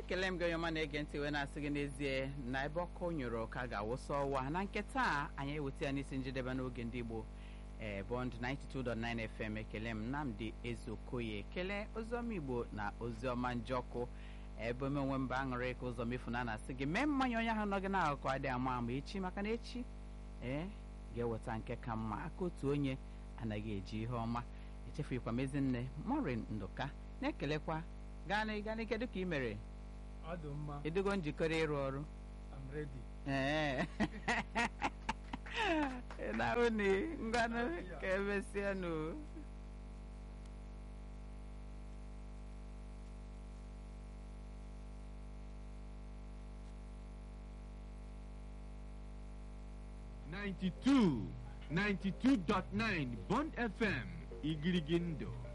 ekele m gị onye ọma na-ege ntị wee na-asị gị n'ezie na ebe ọkụ nyụrụ ka ga-awụsa ọwa na nketa a anyị eweta ya n'isi njedebe n'oge ndị Igbo ee bọnd 92.9 FM ekele m Nnamdi Ezeokoye ekele oziọma Igbo na oziọma njọkụ ebe ome onwe mba aṅụrị ka ụzọ mefu na na-asị gị mee mmanya onye ahụ nọ gị n'akụkụ adị ama ama echi maka na echi ee ga-eweta nke ka mma aka otu onye anaghị eji ihe ọma echefurikwa m ezinne Maureen Nduka na-ekelekwa gaa gaa kedu ka ị mere ọ dị mma edogo njikere ịrụ ọrụ I'm ready ee na-ahụ na ngwanụ ka emesịanụ Ninety-two, ninety-two dot nine Bond FM Igirigindo.